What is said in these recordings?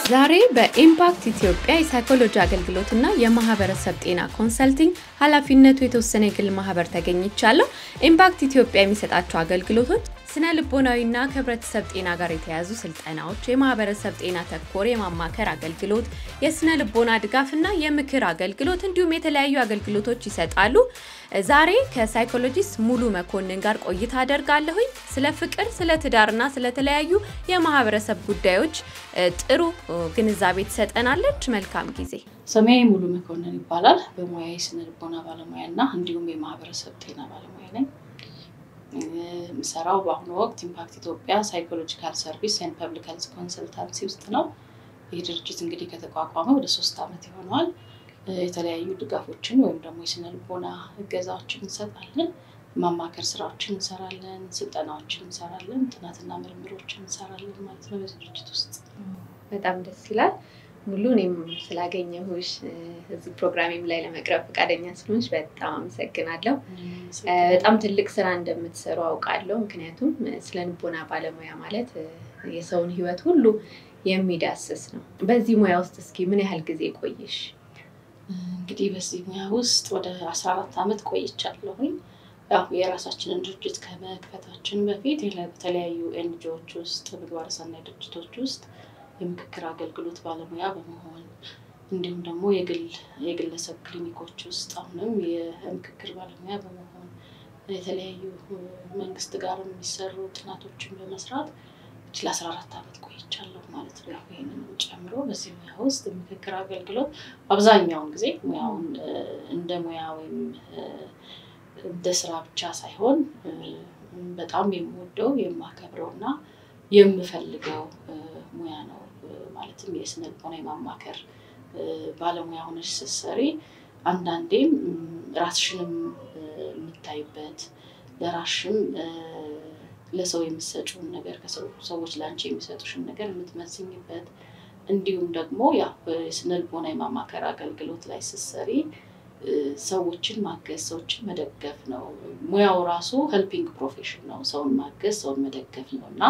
ዛሬ በኢምፓክት ኢትዮጵያ የሳይኮሎጂ አገልግሎትና የማህበረሰብ ጤና ኮንሰልቲንግ ኃላፊነቱ የተወሰነ የግል ማህበር ተገኝቻለሁ። ኢምፓክት ኢትዮጵያ የሚሰጣቸው አገልግሎቶች ስነ ልቦናዊና ከህብረተሰብ ጤና ጋር የተያያዙ ስልጠናዎች፣ የማህበረሰብ ጤና ተኮር የማማከር አገልግሎት፣ የስነ ልቦና ድጋፍና የምክር አገልግሎት እንዲሁም የተለያዩ አገልግሎቶች ይሰጣሉ። ዛሬ ከሳይኮሎጂስት ሙሉ መኮንን ጋር ቆይታ አደርጋለሁኝ። ስለ ፍቅር፣ ስለ ትዳርና ስለተለያዩ የማህበረሰብ ጉዳዮች ጥሩ ግንዛቤ ትሰጠናለች። መልካም ጊዜ። ስሜ ሙሉ መኮንን ይባላል። በሙያ የስነ ልቦና ባለሙያ እና እንዲሁም የማህበረሰብ ጤና ባለሙያ ነኝ። የምሰራው በአሁኑ ወቅት ኢምፓክት ኢትዮጵያ ሳይኮሎጂካል ሰርቪስ ኤንድ ፐብሊክ ሄልዝ ኮንሰልታንሲ ውስጥ ነው። ይህ ድርጅት እንግዲህ ከተቋቋመ ወደ ሶስት ዓመት ይሆነዋል። የተለያዩ ድጋፎችን ወይም ደግሞ የስነ ልቦና እገዛዎችን እንሰጣለን። ማማከር ስራዎችን እንሰራለን፣ ስልጠናዎችን እንሰራለን፣ ጥናትና ምርምሮችን እንሰራለን ማለት ነው በዚህ ድርጅት ውስጥ። በጣም ደስ ይላል። ሙሉ እኔም ስላገኘሁሽ እዚህ ፕሮግራሜም ላይ ለመቅረብ ፈቃደኛ ስለሆንሽ በጣም አመሰግናለሁ። በጣም ትልቅ ስራ እንደምትሰሩ አውቃለሁ። ምክንያቱም ስለ ልቦና ባለሙያ ማለት የሰውን ሕይወት ሁሉ የሚዳስስ ነው። በዚህ ሙያ ውስጥ እስኪ ምን ያህል ጊዜ ቆይሽ? እንግዲህ በዚህ ሙያ ውስጥ ወደ አስራ አራት ዓመት ቆይቻለሁኝ። ያው የራሳችንን ድርጅት ከመክፈታችን በፊት በተለያዩ ኤንጂኦዎች ውስጥ ምግባረ ሰናይ ድርጅቶች ውስጥ የምክክር አገልግሎት ባለሙያ በመሆን እንዲሁም ደግሞ የግለሰብ ክሊኒኮች ውስጥ አሁንም የምክክር ባለሙያ በመሆን የተለያዩ መንግስት ጋር የሚሰሩ ጥናቶችን በመስራት ለአስራ አራት ዓመት ቆይቻለሁ ማለት ነው። ይህንን ጨምሮ በዚህ ሙያ ውስጥ የምክክር አገልግሎት አብዛኛውን ጊዜ ሙያውን እንደ ሙያ ወይም እንደ ስራ ብቻ ሳይሆን በጣም የምወደው የማከብረው እና የምፈልገው ሙያ ነው። ማለትም የስነ ልቦና የማማከር ባለሙያ ሆነች ስትሰሪ አንዳንዴም ራስሽንም የምታይበት ለራስሽም ለሰው የምትሰጪውን ነገር ሰዎች ለአንቺ የሚሰጡሽን ነገር የምትመስኝበት እንዲሁም ደግሞ ያ የስነ ልቦና የማማከር አገልግሎት ላይ ስትሰሪ ሰዎችን ማገዝ፣ ሰዎችን መደገፍ ነው። ሙያው ራሱ ሄልፒንግ ፕሮፌሽን ነው። ሰውን ማገዝ፣ ሰውን መደገፍ ነው እና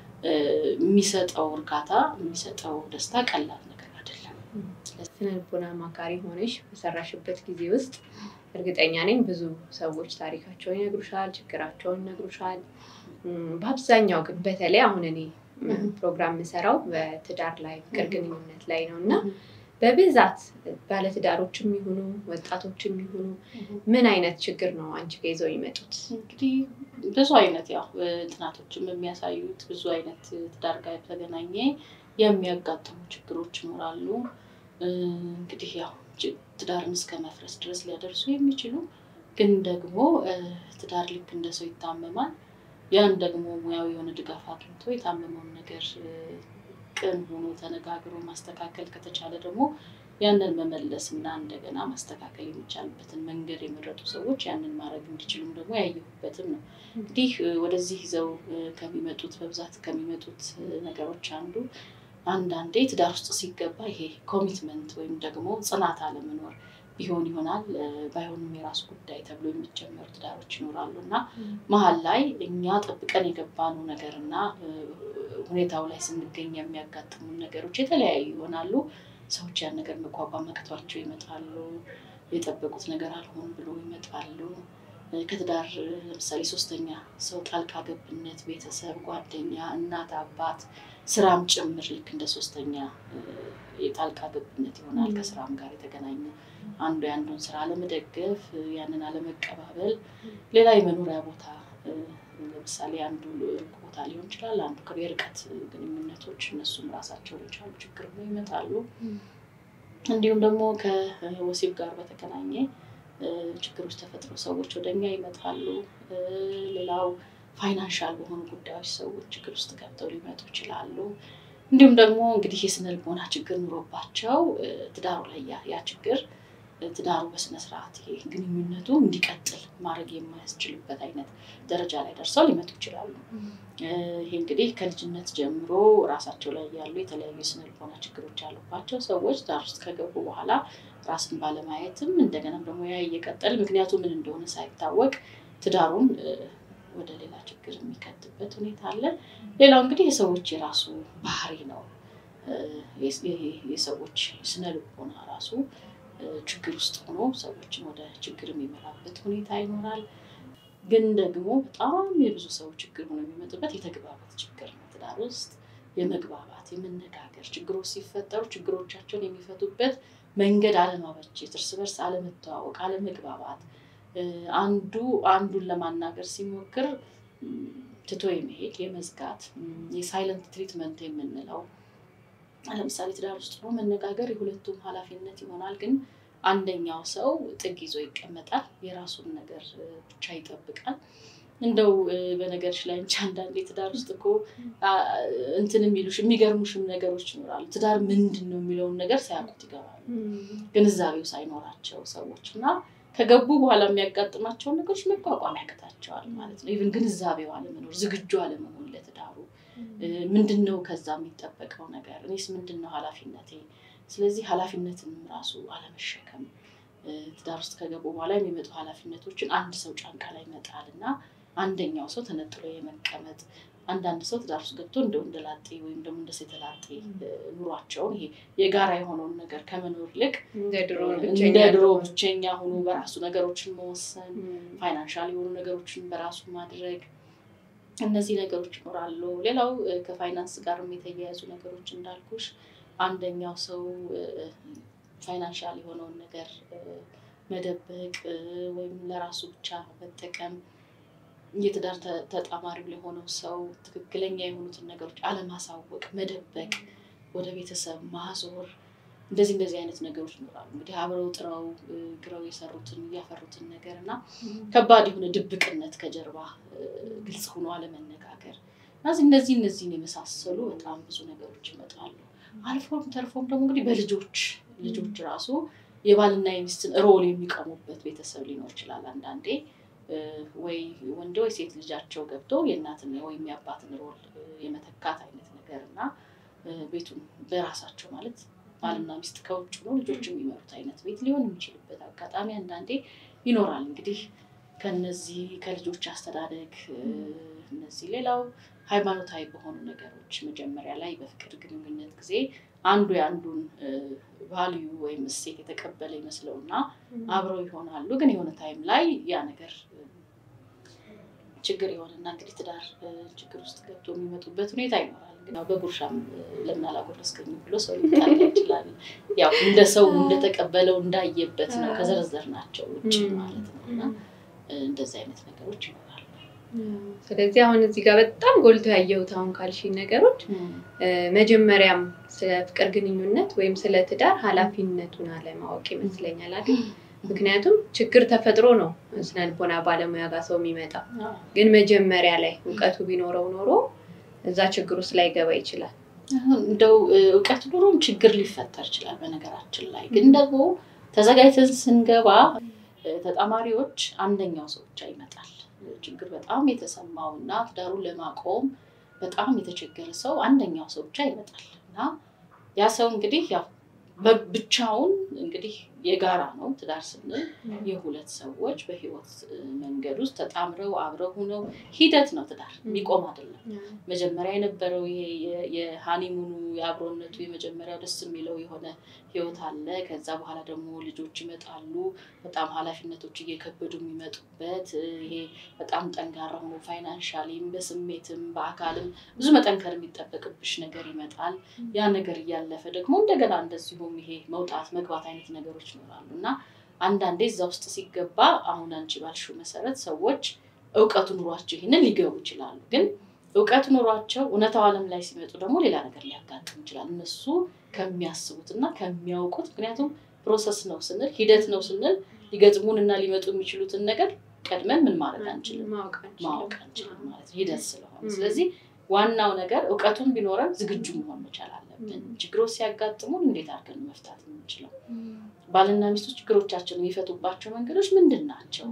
የሚሰጠው እርካታ የሚሰጠው ደስታ ቀላል ነገር አይደለም። ስነ ልቦና አማካሪ ሆነሽ በሰራሽበት ጊዜ ውስጥ እርግጠኛ ነኝ ብዙ ሰዎች ታሪካቸውን ይነግሩሻል፣ ችግራቸውን ይነግሩሻል። በአብዛኛው ግን በተለይ አሁን እኔ ፕሮግራም የምሰራው በትዳር ላይ ፍቅር ግንኙነት ላይ ነው እና በብዛት ባለትዳሮችም ይሁኑ ወጣቶችም ይሁኑ ምን አይነት ችግር ነው አንቺ ጋ ይዘው የሚመጡት? እንግዲህ ብዙ አይነት ያው ጥናቶችም የሚያሳዩት ብዙ አይነት ትዳር ጋር የተገናኘ የሚያጋጥሙ ችግሮች ይኖራሉ። እንግዲህ ያው ትዳርን እስከ መፍረስ ድረስ ሊያደርሱ የሚችሉ ግን ደግሞ ትዳር ልክ እንደ ሰው ይታመማል። ያን ደግሞ ሙያዊ የሆነ ድጋፍ አግኝቶ የታመመውን ነገር ቅን ሆኖ ተነጋግሮ ማስተካከል ከተቻለ ደግሞ ያንን መመለስ እና እንደገና ማስተካከል የሚቻልበትን መንገድ የመረጡ ሰዎች ያንን ማድረግ እንዲችሉም ደግሞ ያየሁበትም ነው። እንግዲህ ወደዚህ ይዘው ከሚመጡት በብዛት ከሚመጡት ነገሮች አንዱ አንዳንዴ ትዳር ውስጥ ሲገባ ይሄ ኮሚትመንት ወይም ደግሞ ጽናት አለመኖር ቢሆን ይሆናል ባይሆንም የራሱ ጉዳይ ተብሎ የሚጀመሩ ትዳሮች ይኖራሉ እና መሀል ላይ እኛ ጠብቀን የገባነው ነገር እና ሁኔታው ላይ ስንገኝ የሚያጋጥሙ ነገሮች የተለያዩ ይሆናሉ። ሰዎች ያን ነገር መቋቋም አቅቷቸው ይመጣሉ። የጠበቁት ነገር አልሆን ብሎ ይመጣሉ። ከትዳር ለምሳሌ ሶስተኛ ሰው ጣልቃ ገብነት፣ ቤተሰብ፣ ጓደኛ፣ እናት፣ አባት፣ ስራም ጭምር ልክ እንደ ሶስተኛ የጣልቃ ገብነት ይሆናል። ከስራም ጋር የተገናኘ አንዱ የአንዱን ስራ አለመደገፍ፣ ያንን አለመቀባበል፣ ሌላ የመኖሪያ ቦታ ለምሳሌ አንዱ ሩቅ ቦታ ሊሆን ይችላል። አንዱ የርቀት ግንኙነቶች እነሱም ራሳቸውን የቻሉ ችግር ነው ይመጣሉ። እንዲሁም ደግሞ ከወሲብ ጋር በተገናኘ ችግሮች ተፈጥሮ ሰዎች ወደኛ ይመጣሉ። ሌላው ፋይናንሻል በሆኑ ጉዳዮች ሰዎች ችግር ውስጥ ገብተው ሊመጡ ይችላሉ። እንዲሁም ደግሞ እንግዲህ የስነ ልቦና ችግር ኑሮባቸው ትዳሩ ላይ ያ ችግር ትዳሩ በስነስርዓት ይሄ ግንኙነቱ እንዲቀጥል ማድረግ የማያስችልበት አይነት ደረጃ ላይ ደርሰው ሊመጡ ይችላሉ። ይሄ እንግዲህ ከልጅነት ጀምሮ ራሳቸው ላይ ያሉ የተለያዩ የስነ ልቦና ችግሮች ያሉባቸው ሰዎች ትዳር ውስጥ ከገቡ በኋላ ራስን ባለማየትም እንደገና ደግሞ ያ እየቀጠል ምክንያቱ ምን እንደሆነ ሳይታወቅ ትዳሩን ወደ ሌላ ችግር የሚከትበት ሁኔታ አለ። ሌላው እንግዲህ የሰዎች የራሱ ባህሪ ነው። የሰዎች ስነ ልቦና ራሱ ችግር ውስጥ ሆኖ ሰዎችን ወደ ችግር የሚመራበት ሁኔታ ይኖራል። ግን ደግሞ በጣም የብዙ ሰው ችግር ሆኖ የሚመጡበት የተግባባት ችግር ነው። ትዳር ውስጥ የመግባባት የመነጋገር ችግሮች ሲፈጠሩ ችግሮቻቸውን የሚፈቱበት መንገድ አለማበጀት፣ እርስ በርስ አለመተዋወቅ፣ አለመግባባት አንዱ አንዱን ለማናገር ሲሞክር ትቶ የመሄድ የመዝጋት የሳይለንት ትሪትመንት የምንለው ለምሳሌ ትዳር ውስጥ ነው መነጋገር የሁለቱም ኃላፊነት ይሆናል። ግን አንደኛው ሰው ጥግ ይዞ ይቀመጣል፣ የራሱን ነገር ብቻ ይጠብቃል። እንደው በነገርሽ ላይ እንጂ አንዳንዴ ትዳር ውስጥ እኮ እንትን የሚሉሽ የሚገርሙሽም ነገሮች ይኖራሉ። ትዳር ምንድን ነው የሚለውን ነገር ሳያውቁት ይገባሉ። ግንዛቤው ሳይኖራቸው ሰዎች እና ከገቡ በኋላ የሚያጋጥማቸውን ነገሮች መቋቋም ያቅታቸዋል ማለት ነው። ኢቭን ግንዛቤው አለመኖር፣ ዝግጁ አለመሆን ለትዳሩ ምንድን ነው ከዛ የሚጠበቀው ነገር፣ እኔስ ምንድን ነው ኃላፊነቴ? ስለዚህ ኃላፊነትንም ራሱ አለመሸከም ትዳር ውስጥ ከገቡ በኋላ የሚመጡ ኃላፊነቶችን አንድ ሰው ጫንቃ ላይ መጣል እና አንደኛው ሰው ተነጥሎ የመቀመጥ አንዳንድ ሰው ትዳር ውስጥ ገብቶ እንደ ወንደ ላጤ ወይም ደግሞ እንደ ሴት ላጤ ኑሯቸውን ይሄ የጋራ የሆነውን ነገር ከመኖር ይልቅ እንደ ድሮ ብቸኛ ሆኖ በራሱ ነገሮችን መወሰን፣ ፋይናንሻል የሆኑ ነገሮችን በራሱ ማድረግ እነዚህ ነገሮች ይኖራሉ። ሌላው ከፋይናንስ ጋርም የተያያዙ ነገሮች እንዳልኩሽ አንደኛው ሰው ፋይናንሻል የሆነውን ነገር መደበቅ ወይም ለራሱ ብቻ መጠቀም የትዳር ተጣማሪው ለሆነው ሰው ትክክለኛ የሆኑትን ነገሮች አለማሳወቅ፣ መደበቅ፣ ወደ ቤተሰብ ማዞር እንደዚህ እንደዚህ አይነት ነገሮች ይኖራሉ። እንግዲህ አብረው ጥረው ግረው የሰሩትን እያፈሩትን ነገር እና ከባድ የሆነ ድብቅነት ከጀርባ ግልጽ ሆኖ አለመነጋገር እነዚህ እነዚህ እነዚህን የመሳሰሉ በጣም ብዙ ነገሮች ይመጣሉ። አልፎም ተርፎም ደግሞ እንግዲህ በልጆች ልጆች ራሱ የባልና የሚስትን ሮል የሚቀሙበት ቤተሰብ ሊኖር ይችላል። አንዳንዴ ወይ ወንድ ወይ ሴት ልጃቸው ገብቶ የእናትን ወይም የአባትን ሮል የመተካት አይነት ነገር እና ቤቱን በራሳቸው ማለት ባልና ሚስት ከውጭ ሆኖ ልጆች የሚመሩት አይነት ቤት ሊሆን የሚችልበት አጋጣሚ አንዳንዴ ይኖራል። እንግዲህ ከነዚህ ከልጆች አስተዳደግ እነዚህ ሌላው ሃይማኖታዊ በሆኑ ነገሮች መጀመሪያ ላይ በፍቅር ግንኙነት ጊዜ አንዱ የአንዱን ቫልዩ ወይም እሴት የተቀበለ ይመስለውና አብረው ይሆናሉ። ግን የሆነ ታይም ላይ ያ ነገር ችግር የሆነና እንግዲህ ትዳር ችግር ውስጥ ገብቶ የሚመጡበት ሁኔታ ይኖራል። ግን በጉርሻም ለምን አላጎረስከኝም ብሎ ሰው ሊጣላ ይችላል። ያው እንደ ሰው እንደተቀበለው እንዳየበት ነው ከዘረዘር ናቸው ውጭ ማለት ነው እና እንደዚህ አይነት ነገሮች ይኖራሉ። ስለዚህ አሁን እዚህ ጋር በጣም ጎልቶ ያየሁት አሁን ካልሽኝ ነገሮች መጀመሪያም ስለ ፍቅር ግንኙነት ወይም ስለ ትዳር ኃላፊነቱን አለማወቅ ይመስለኛል አይደል? ምክንያቱም ችግር ተፈጥሮ ነው ስነልቦና ባለሙያ ጋር ሰው የሚመጣው። ግን መጀመሪያ ላይ እውቀቱ ቢኖረው ኖሮ እዛ ችግር ውስጥ ላይገባ ይችላል። እንደው እውቀት ኖሮም ችግር ሊፈጠር ይችላል። በነገራችን ላይ ግን ደግሞ ተዘጋጅተን ስንገባ ተጣማሪዎች አንደኛው ሰው ብቻ ይመጣል። ችግር በጣም የተሰማው እና ትዳሩን ለማቆም በጣም የተቸገረ ሰው አንደኛው ሰው ብቻ ይመጣል እና ያ ሰው እንግዲህ ያው ብቻውን እንግዲህ የጋራ ነው። ትዳር ስንል የሁለት ሰዎች በህይወት መንገድ ውስጥ ተጣምረው አብረው ሆነው ሂደት ነው። ትዳር የሚቆም አይደለም። መጀመሪያ የነበረው ይሄ የሃኒሙኑ የአብሮነቱ የመጀመሪያው ደስ የሚለው የሆነ ህይወት አለ። ከዛ በኋላ ደግሞ ልጆች ይመጣሉ። በጣም ኃላፊነቶች እየከበዱ የሚመጡበት ይሄ በጣም ጠንካራ ሆኖ ፋይናንሻሊም በስሜትም በአካልም ብዙ መጠንከር የሚጠበቅብሽ ነገር ይመጣል። ያ ነገር እያለፈ ደግሞ እንደገና እንደዚሁም ይሄ መውጣት መግባት አይነት ነገሮች ይኖራሉ እና አንዳንዴ እዛ ውስጥ ሲገባ አሁን አንቺ ባልሽው መሰረት ሰዎች እውቀቱ ኑሯቸው ይህንን ሊገቡ ይችላሉ። ግን እውቀቱ ኑሯቸው እውነታው ዓለም ላይ ሲመጡ ደግሞ ሌላ ነገር ሊያጋጥም ይችላል። እነሱ ከሚያስቡት እና ከሚያውቁት ምክንያቱም ፕሮሰስ ነው ስንል ሂደት ነው ስንል ሊገጥሙን እና ሊመጡ የሚችሉትን ነገር ቀድመን ምን ማድረግ አንችልም፣ ማወቅ አንችልም ማለት ነው ሂደት ስለሆነ። ስለዚህ ዋናው ነገር እውቀቱን ቢኖረን ዝግጁ መሆን መቻል አለብን። ችግሮች ሲያጋጥሙን እንዴት አድርገን መፍታት የምንችለው ባልና ሚስቶች ችግሮቻቸውን የሚፈቱባቸው መንገዶች ምንድን ናቸው?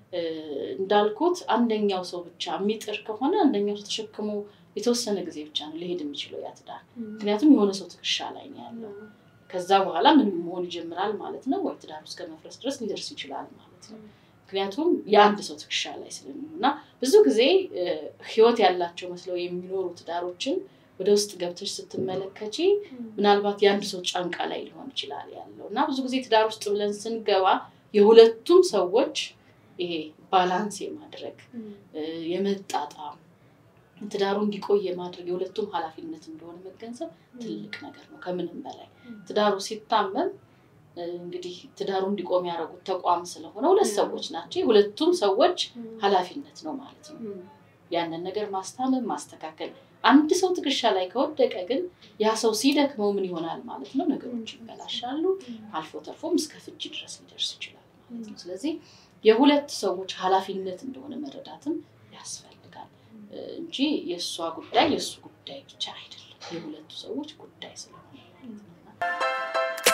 እንዳልኩት አንደኛው ሰው ብቻ የሚጥር ከሆነ አንደኛው ሰው ተሸክሞ የተወሰነ ጊዜ ብቻ ነው ሊሄድ የሚችለው ያ ትዳር። ምክንያቱም የሆነ ሰው ትከሻ ላይ ነው ያለው። ከዛ በኋላ ምን መሆን ይጀምራል ማለት ነው፣ ወይ ትዳር እስከ መፍረስ ድረስ ሊደርስ ይችላል ማለት ነው። ምክንያቱም የአንድ ሰው ትከሻ ላይ ስለሚሆን እና ብዙ ጊዜ ህይወት ያላቸው መስለው የሚኖሩ ትዳሮችን ወደ ውስጥ ገብተሽ ስትመለከቺ ምናልባት የአንድ ሰው ጫንቃ ላይ ሊሆን ይችላል ያለው እና ብዙ ጊዜ ትዳር ውስጥ ብለን ስንገባ የሁለቱም ሰዎች ይሄ ባላንስ የማድረግ የመጣጣም ትዳሩ እንዲቆይ የማድረግ የሁለቱም ኃላፊነት እንደሆነ መገንዘብ ትልቅ ነገር ነው። ከምንም በላይ ትዳሩ ሲታመም እንግዲህ ትዳሩ እንዲቆም ያደረጉት ተቋም ስለሆነ ሁለት ሰዎች ናቸው። የሁለቱም ሰዎች ኃላፊነት ነው ማለት ነው። ያንን ነገር ማስታመም ማስተካከል። አንድ ሰው ትከሻ ላይ ከወደቀ ግን ያ ሰው ሲደክመው ምን ይሆናል ማለት ነው? ነገሮች ይበላሻሉ። አልፎ ተርፎም እስከ ፍጅ ድረስ ሊደርስ ይችላል ማለት ነው። ስለዚህ የሁለት ሰዎች ኃላፊነት እንደሆነ መረዳትም ያስፈልጋል እንጂ የእሷ ጉዳይ የእሱ ጉዳይ ብቻ አይደለም። የሁለቱ ሰዎች ጉዳይ ስለሆነ ማለት ነው።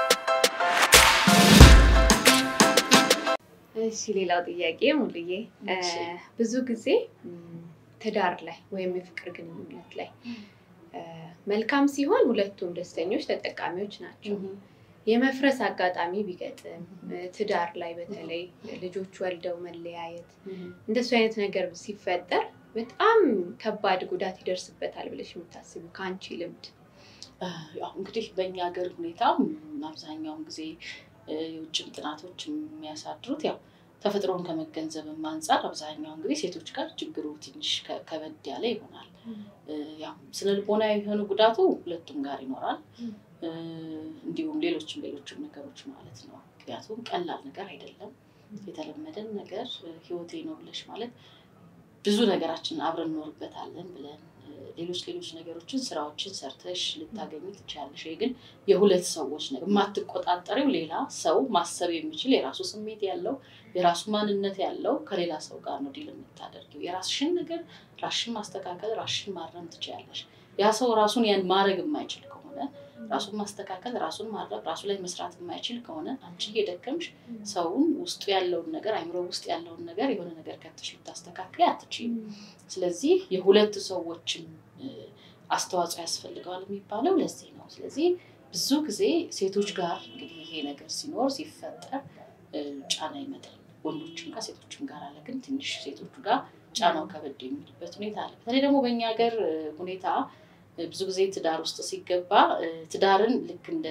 እሺ ሌላው ጥያቄ ሙሉዬ፣ ብዙ ጊዜ ትዳር ላይ ወይም የፍቅር ግንኙነት ላይ መልካም ሲሆን ሁለቱም ደስተኞች ተጠቃሚዎች ናቸው። የመፍረስ አጋጣሚ ቢገጥም ትዳር ላይ በተለይ ልጆች ወልደው መለያየት እንደሱ አይነት ነገር ሲፈጠር በጣም ከባድ ጉዳት ይደርስበታል ብለሽ የምታስቡ ከአንቺ ልምድ? ያው እንግዲህ በእኛ ሀገር ሁኔታ አብዛኛውን ጊዜ የውጭም ጥናቶች የሚያሳድሩት ያው ተፈጥሮን ከመገንዘብም አንጻር አብዛኛውን ጊዜ ሴቶች ጋር ችግሩ ትንሽ ከበድ ያለ ይሆናል። ያው ስነ ልቦናዊ የሆኑ ጉዳቱ ሁለቱም ጋር ይኖራል። እንዲሁም ሌሎችም ሌሎችም ነገሮች ማለት ነው። ምክንያቱም ቀላል ነገር አይደለም። የተለመደን ነገር ህይወቴ ነው ብለሽ ማለት ብዙ ነገራችን አብረን እንኖርበታለን ብለን ሌሎች ሌሎች ነገሮችን ስራዎችን ሰርተሽ ልታገኝ ትችላለሽ። ይሄ ግን የሁለት ሰዎች ነገር የማትቆጣጠሪው ሌላ ሰው ማሰብ የሚችል የራሱ ስሜት ያለው የራሱ ማንነት ያለው ከሌላ ሰው ጋር ነው ዲል የምታደርጊው። የራስሽን ነገር ራስሽን ማስተካከል ራስሽን ማረም ትችያለሽ። ያ ሰው ራሱን ያን ማድረግ የማይችል ከሆነ ራሱን ማስተካከል ራሱን ማድረግ ራሱ ላይ መስራት የማይችል ከሆነ አንቺ እየደከምሽ ሰውን ውስጡ ያለውን ነገር አይምሮ ውስጥ ያለውን ነገር የሆነ ነገር ከተሽ ልታስተካክል አትችይም። ስለዚህ የሁለት ሰዎችን አስተዋጽኦ ያስፈልገዋል የሚባለው ለዚህ ነው። ስለዚህ ብዙ ጊዜ ሴቶች ጋር እንግዲህ ይሄ ነገር ሲኖር ሲፈጠር ጫና ይመጣል። ወንዶችም ጋር ሴቶችም ጋር አለ። ግን ትንሽ ሴቶቹ ጋር ጫናው ከበድ የሚልበት ሁኔታ አለ። በተለይ ደግሞ በእኛ ሀገር ሁኔታ ብዙ ጊዜ ትዳር ውስጥ ሲገባ ትዳርን ልክ እንደ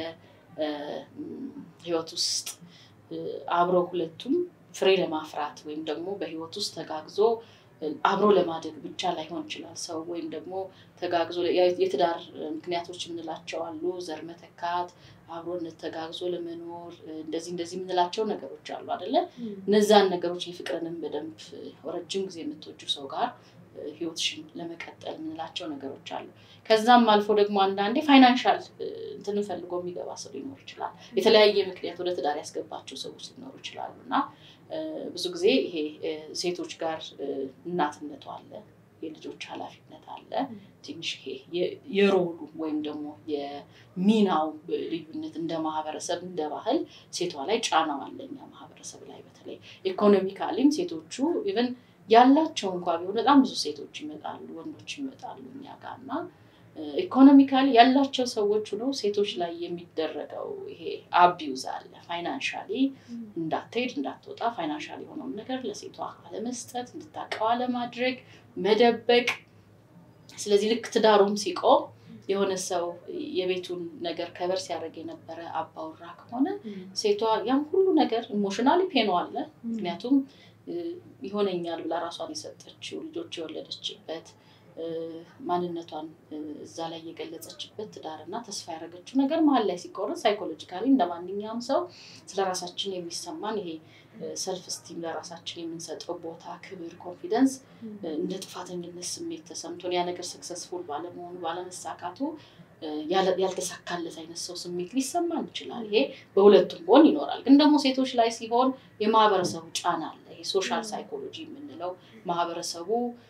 ህይወት ውስጥ አብረው ሁለቱም ፍሬ ለማፍራት ወይም ደግሞ በህይወት ውስጥ ተጋግዞ አብሮ ለማደግ ብቻ ላይሆን ይችላል። ሰው ወይም ደግሞ ተጋግዞ የትዳር ምክንያቶች የምንላቸው አሉ። ዘር መተካት፣ አብሮነት ተጋግዞ ለመኖር እንደዚህ እንደዚህ የምንላቸው ነገሮች አሉ አይደለ? እነዛን ነገሮች የፍቅርንም በደንብ ረጅም ጊዜ የምትወጁ ሰው ጋር ህይወትሽን ለመቀጠል የምንላቸው ነገሮች አሉ። ከዛም አልፎ ደግሞ አንዳንዴ ፋይናንሻል እንትን ፈልጎ የሚገባ ሰው ሊኖር ይችላል። የተለያየ ምክንያት ወደ ትዳር ያስገባቸው ሰዎች ሊኖሩ ይችላሉ እና ብዙ ጊዜ ይሄ ሴቶች ጋር እናትነቱ አለ፣ የልጆች ኃላፊነት አለ። ትንሽ ይሄ የሮሉ ወይም ደግሞ የሚናው ልዩነት እንደ ማህበረሰብ እንደ ባህል ሴቷ ላይ ጫናው አለ። እኛ ማህበረሰብ ላይ በተለይ ኢኮኖሚካሊም ሴቶቹ ኢቨን ያላቸው እንኳ ቢሆን በጣም ብዙ ሴቶች ይመጣሉ፣ ወንዶች ይመጣሉ እኛ ጋር እና ኢኮኖሚካሊ ያላቸው ሰዎች ሆነው ሴቶች ላይ የሚደረገው ይሄ አቢዩዝ አለ። ፋይናንሻሊ እንዳትሄድ እንዳትወጣ ፋይናንሻሊ የሆነውን ነገር ለሴቷ አለመስጠት፣ እንድታቀው አለማድረግ፣ መደበቅ። ስለዚህ ልክ ትዳሩም ሲቆም የሆነ ሰው የቤቱን ነገር ከበር ሲያደርግ የነበረ አባውራ ከሆነ ሴቷ ያም ሁሉ ነገር ኢሞሽናሊ ፔኖ አለ። ምክንያቱም ይሆነኛል ብላ ራሷን የሰጠችው ልጆች የወለደችበት ማንነቷን እዛ ላይ የገለጸችበት ትዳርና ተስፋ ያደረገችው ነገር መሀል ላይ ሲቆረጥ ሳይኮሎጂካሊ እንደ ማንኛውም ሰው ስለ ራሳችን የሚሰማን ይሄ ሰልፍ ስቲም ለራሳችን የምንሰጠው ቦታ፣ ክብር፣ ኮንፊደንስ እንደ ጥፋተኝነት ስሜት ተሰምቶን ያ ነገር ሰክሰስፉል ባለመሆኑ ባለመሳካቱ ያልተሳካለት አይነት ሰው ስሜት ሊሰማን ይችላል። ይሄ በሁለቱም ጎን ይኖራል። ግን ደግሞ ሴቶች ላይ ሲሆን የማህበረሰቡ ጫና አለ። ይሄ ሶሻል ሳይኮሎጂ የምንለው ማህበረሰቡ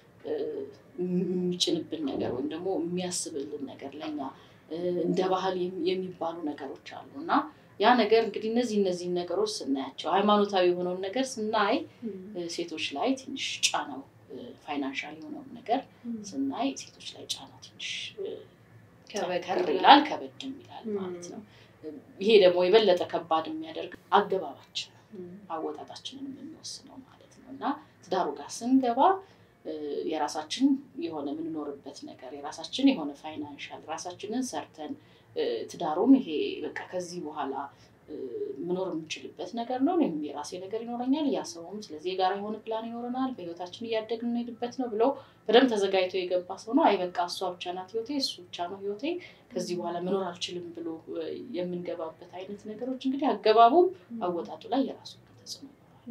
የሚጭንብን ነገር ወይም ደግሞ የሚያስብልን ነገር ለኛ እንደ ባህል የሚባሉ ነገሮች አሉ እና ያ ነገር እንግዲህ እነዚህ እነዚህ ነገሮች ስናያቸው ሃይማኖታዊ የሆነውን ነገር ስናይ ሴቶች ላይ ትንሽ ጫናው ፋይናንሻል የሆነውን ነገር ስናይ ሴቶች ላይ ጫናው ትንሽ ከር ይላል፣ ከበድም ይላል ማለት ነው። ይሄ ደግሞ የበለጠ ከባድ የሚያደርግ አገባባችን አወጣጣችንን የምንወስነው ማለት ነው እና ትዳሩ ጋር ስንገባ የራሳችን የሆነ የምንኖርበት ነገር የራሳችን የሆነ ፋይናንሻል ራሳችንን ሰርተን ትዳሩን ይሄ በቃ ከዚህ በኋላ መኖር የምንችልበት ነገር ነው። እኔም የራሴ ነገር ይኖረኛል፣ ያ ሰውም ስለዚህ የጋራ የሆነ ፕላን ይኖረናል፣ በህይወታችን እያደግን እንሄድበት ነው ብሎ በደንብ ተዘጋጅቶ የገባ ሰው ነው። አይ በቃ እሷ ብቻ ናት ህይወቴ፣ እሱ ብቻ ነው ህይወቴ፣ ከዚህ በኋላ መኖር አልችልም ብሎ የምንገባበት አይነት ነገሮች እንግዲህ አገባቡም አወጣጡ ላይ የራሱ ተጽዕኖ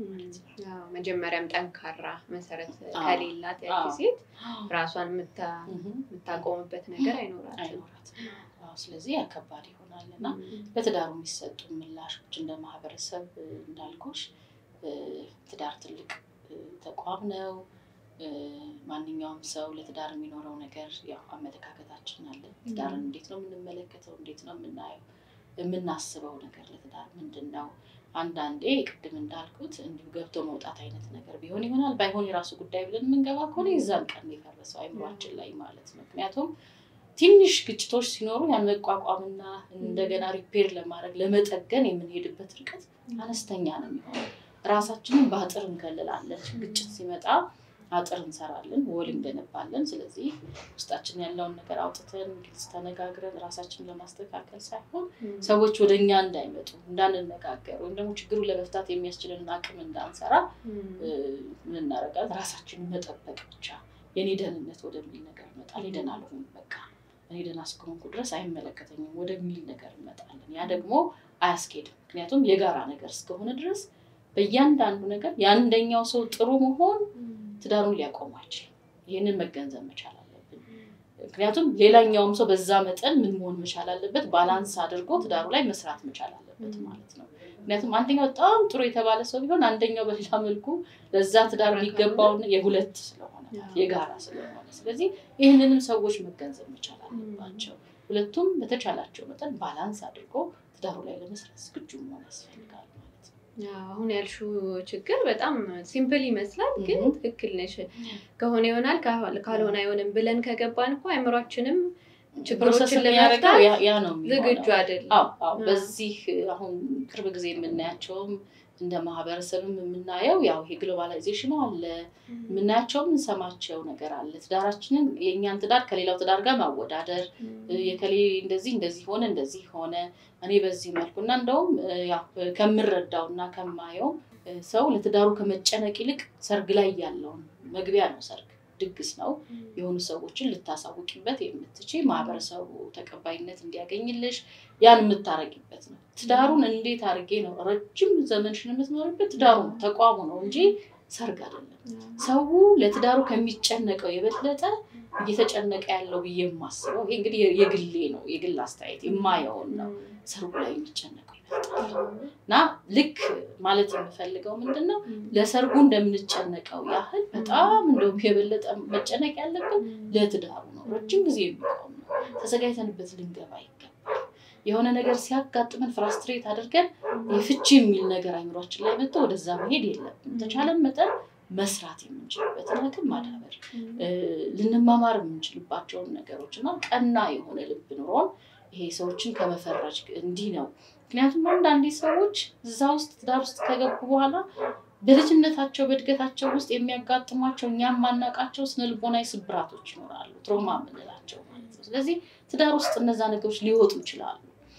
መጀመሪያም ጠንካራ መሰረት ከሌላት ያቺ ሴት ራሷን የምታቆምበት ነገር አይኖራትም። ስለዚህ ያከባድ ይሆናል እና በትዳሩ የሚሰጡ ምላሾች እንደ ማህበረሰብ እንዳልኩሽ ትዳር ትልቅ ተቋም ነው። ማንኛውም ሰው ለትዳር የሚኖረው ነገር ያው አመለካከታችን አለ። ትዳርን እንዴት ነው የምንመለከተው? እንዴት ነው የምናየው? የምናስበው ነገር ለትዳር ምንድን ነው? አንዳንዴ ቅድም እንዳልኩት እንዲሁ ገብቶ መውጣት አይነት ነገር ቢሆን ይሆናል። ባይሆን የራሱ ጉዳይ ብለን የምንገባ ከሆነ የዛን ቀን የፈረሰው አይምሯችን ላይ ማለት ነው። ምክንያቱም ትንሽ ግጭቶች ሲኖሩ ያን መቋቋምና እንደገና ሪፔር ለማድረግ ለመጠገን የምንሄድበት ርቀት አነስተኛ ነው የሚሆነው። ራሳችንን በአጥር እንከልላለን። ግጭት ሲመጣ አጥር እንሰራለን፣ ወል እንገነባለን። ስለዚህ ውስጣችን ያለውን ነገር አውጥተን ግልጽ ተነጋግረን ራሳችንን ለማስተካከል ሳይሆን ሰዎች ወደ እኛ እንዳይመጡ እንዳንነጋገር፣ ወይም ደግሞ ችግሩን ለመፍታት የሚያስችልን አቅም እንዳንሰራ ምን እናደርጋለን? ራሳችንን መጠበቅ ብቻ የኔ ደህንነት ወደሚል ነገር እመጣል። ደህና አልሆንም በቃ እኔ ደህና እስከሆንኩ ድረስ አይመለከተኝም ወደሚል ነገር እንመጣለን። ያ ደግሞ አያስኬድም። ምክንያቱም የጋራ ነገር እስከሆነ ድረስ በእያንዳንዱ ነገር የአንደኛው ሰው ጥሩ መሆን ትዳሩን ሊያቆሙ አይችልም። ይህንን መገንዘብ መቻል አለብን። ምክንያቱም ሌላኛውም ሰው በዛ መጠን ምን መሆን መቻል አለበት፣ ባላንስ አድርጎ ትዳሩ ላይ መስራት መቻል አለበት ማለት ነው። ምክንያቱም አንደኛው በጣም ጥሩ የተባለ ሰው ቢሆን አንደኛው በሌላ መልኩ ለዛ ትዳር የሚገባውን የሁለት ስለሆነ የጋራ ስለሆነ፣ ስለዚህ ይህንንም ሰዎች መገንዘብ መቻል አለባቸው። ሁለቱም በተቻላቸው መጠን ባላንስ አድርጎ ትዳሩ ላይ ለመስራት ዝግጁ መሆን ያስፈልጋል። አሁን ያልሽው ችግር በጣም ሲምፕል ይመስላል፣ ግን ትክክል ነሽ። ከሆነ ይሆናል ካልሆነ አይሆንም ብለን ከገባን እኮ አይምሯችንም ችግሮችን ለመፍታት ያ ነው ዝግጁ አይደለም። በዚህ አሁን ቅርብ ጊዜ የምናያቸውም እንደ ማህበረሰብም የምናየው ያው ይሄ ግሎባላይዜሽኑ አለ። የምናያቸውም እንሰማቸው ነገር አለ። ትዳራችንን የእኛን ትዳር ከሌላው ትዳር ጋር ማወዳደር የከሌ እንደዚህ እንደዚህ ሆነ እንደዚህ ሆነ እኔ በዚህ መልኩ እና እንደውም ያው ከምረዳው እና ከማየው ሰው ለትዳሩ ከመጨነቅ ይልቅ ሰርግ ላይ ያለውን መግቢያ ነው ሰርግ ድግስ ነው። የሆኑ ሰዎችን ልታሳውቂበት የምትችይ ማህበረሰቡ ተቀባይነት እንዲያገኝልሽ ያን የምታረጊበት ነው። ትዳሩን እንዴት አድርጌ ነው ረጅም ዘመንሽን የምትኖርበት ትዳሩ ነው ተቋሙ ነው እንጂ ሰርግ አይደለም። ሰው ለትዳሩ ከሚጨነቀው የበለጠ እየተጨነቀ ያለው ብዬ የማስበው ይሄ እንግዲህ የግሌ ነው የግል አስተያየት የማየውን ነው። ሰርጉ ላይ የሚጨነቀው ይበልጣል እና ልክ ማለት የምፈልገው ምንድን ነው ለሰርጉ እንደምንጨነቀው ያህል በጣም እንደውም የበለጠ መጨነቅ ያለብን ለትዳሩ ነው። ረጅም ጊዜ የሚቆም ነው። ተዘጋጅተንበት ልንገባ ይገባል። የሆነ ነገር ሲያጋጥመን ፍራስትሬት አድርገን የፍቺ የሚል ነገር አይምሯችን ላይ መጥቶ ወደዛ መሄድ የለብንም። ተቻለን መጠን መስራት የምንችልበትን አቅም ማዳበር፣ ልንማማር የምንችልባቸውን ነገሮች እና ቀና የሆነ ልብ ኑሮን ይሄ ሰዎችን ከመፈረጅ እንዲህ ነው። ምክንያቱም አንዳንዴ ሰዎች እዛ ውስጥ ትዳር ውስጥ ከገቡ በኋላ በልጅነታቸው በእድገታቸው ውስጥ የሚያጋጥሟቸው እኛም ማናቃቸው ስነልቦናዊ ስብራቶች ይኖራሉ፣ ትሮማ የምንላቸው ማለት ነው። ስለዚህ ትዳር ውስጥ እነዛ ነገሮች ሊወጡ ይችላሉ።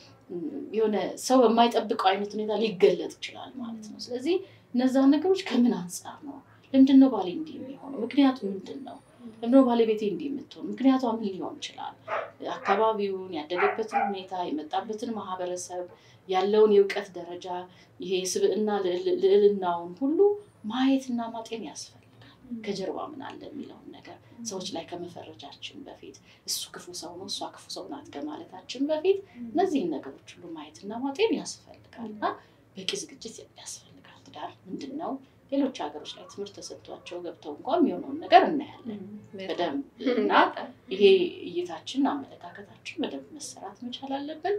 የሆነ ሰው በማይጠብቀው አይነት ሁኔታ ሊገለጥ ይችላል ማለት ነው። ስለዚህ እነዛን ነገሮች ከምን አንጻር ነው? ለምንድን ነው ባሌ እንዲህ የሚሆነው? ምክንያቱ ምንድን ነው? ለምንድን ነው ባለቤቴ እንዲህ የምትሆን? ምክንያቷ ምን ሊሆን ይችላል? አካባቢውን፣ ያደገበትን ሁኔታ፣ የመጣበትን ማህበረሰብ፣ ያለውን የእውቀት ደረጃ፣ ይሄ ስብዕና ልዕልናውን ሁሉ ማየትና ማጤን ያስፈልጋል። ከጀርባ ምን አለ የሚለውን ነገር ሰዎች ላይ ከመፈረጃችን በፊት እሱ ክፉ ሰው ነው፣ እሷ ክፉ ሰው ናት ከማለታችን በፊት እነዚህን ነገሮች ሁሉ ማየትና ማጤን ያስፈልጋል እና በቂ ዝግጅት ያስፈልጋል። ትዳር ምንድን ነው? ሌሎች ሀገሮች ላይ ትምህርት ተሰጥቷቸው ገብተው እንኳን የሚሆነውን ነገር እናያለን በደንብ እና ይሄ እይታችን አመለካከታችን በደንብ መሰራት መቻል አለብን።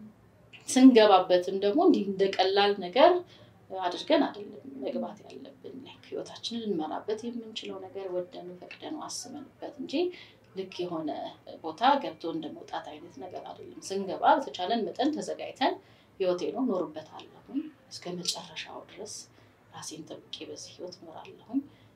ስንገባበትም ደግሞ እንዲህ እንደ ቀላል ነገር አድርገን አይደለም መግባት ያለብን። ህይወታችንን ልንመራበት የምንችለው ነገር ወደን ፈቅደን አስበንበት እንጂ ልክ የሆነ ቦታ ገብቶ እንደ መውጣት አይነት ነገር አይደለም። ስንገባ በተቻለን መጠን ተዘጋጅተን ህይወቴ ነው ኖርበታለሁኝ እስከ መጨረሻው ድረስ ራሴን ጠብቄ በዚህ ህይወት እኖራለሁኝ።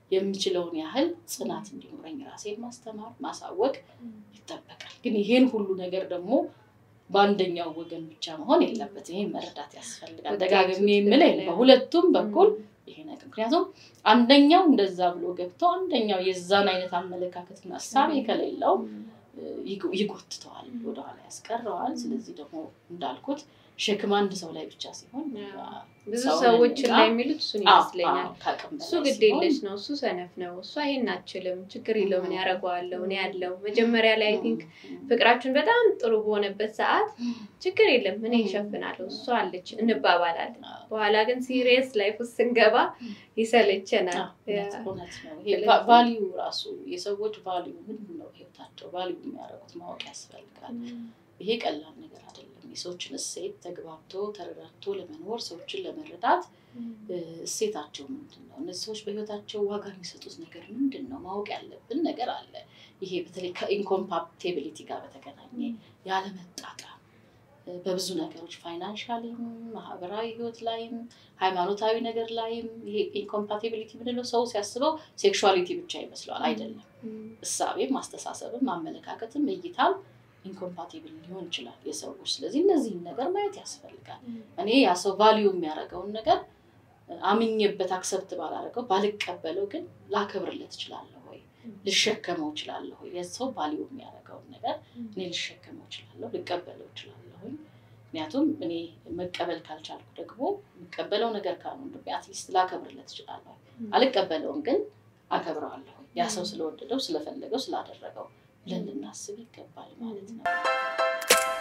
የምችለውን ያህል ጽናት እንዲኖረኝ ራሴን ማስተማር ማሳወቅ ይጠበቃል። ግን ይሄን ሁሉ ነገር ደግሞ በአንደኛው ወገን ብቻ መሆን የለበትም። ይሄን መረዳት ያስፈልጋል። ደጋግሜ የምልህ በሁለቱም በኩል ይሄ ነገር ምክንያቱም አንደኛው እንደዛ ብሎ ገብቶ አንደኛው የዛን አይነት አመለካከትና እሳቤ ከሌለው ይጎትተዋል፣ ወደኋላ ያስቀረዋል። ስለዚህ ደግሞ እንዳልኩት ሸክም አንድ ሰው ላይ ብቻ ሲሆን ብዙ ሰዎች ላይ የሚሉት እሱን ይመስለኛል። እሱ ግድ የለሽ ነው፣ እሱ ሰነፍ ነው፣ እሷ ይሄን አችልም፣ ችግር የለው ምን ያደርገዋለሁ እኔ ያለው መጀመሪያ ላይ አይ ቲንክ ፍቅራችን በጣም ጥሩ በሆነበት ሰዓት ችግር የለም እኔ ይሸፍናለሁ እሷ አለች እንባባላለን። በኋላ ግን ሲሪየስ ላይፍ ውስጥ ስንገባ ይሰለቸናል። ቫሊዩ ራሱ የሰዎች ቫሊዩ ምንድን ነው? ህይወታቸው ቫሊዩ የሚያደርጉት ማወቅ ያስፈልጋል። ይሄ ቀላል ነገር አይደለም። የሰዎችን እሴት ተግባብቶ ተረዳድቶ ለመኖር ሰዎችን ለመረዳት እሴታቸው ምንድን ነው? እነዚህ ሰዎች በህይወታቸው ዋጋ የሚሰጡት ነገር ምንድን ነው? ማወቅ ያለብን ነገር አለ። ይሄ በተለይ ከኢንኮምፓቲቢሊቲ ጋር በተገናኘ ያለመጣጣም በብዙ ነገሮች ፋይናንሻሊም፣ ማህበራዊ ህይወት ላይም፣ ሃይማኖታዊ ነገር ላይም ይሄ ኢንኮምፓቲቢሊቲ ምንለው ሰው ሲያስበው ሴክሹዋሊቲ ብቻ ይመስለዋል። አይደለም። እሳቤም፣ አስተሳሰብም፣ አመለካከትም እይታም ኢንኮምፓቲብል ሊሆን ይችላል የሰዎች። ስለዚህ እነዚህን ነገር ማየት ያስፈልጋል። እኔ ያ ሰው ቫሊዩ የሚያደርገውን ነገር አምኜበት አክሰብት ባላደረገው ባልቀበለው ግን ላከብርለት እችላለሁ ወይ ልሸከመው እችላለሁ ወይ የሰው ቫሊዩ የሚያደርገውን ነገር እኔ ልሸከመው እችላለሁ ልቀበለው እችላለሁ። ምክንያቱም እኔ መቀበል ካልቻልኩ ደግሞ የምቀበለው ነገር ካሉ አትሊስት ላከብርለት እችላለሁ። አልቀበለውም ግን አከብረዋለሁ ያ ሰው ስለወደደው ስለፈለገው ስላደረገው ብለን ልናስብ ይገባል ማለት ነው።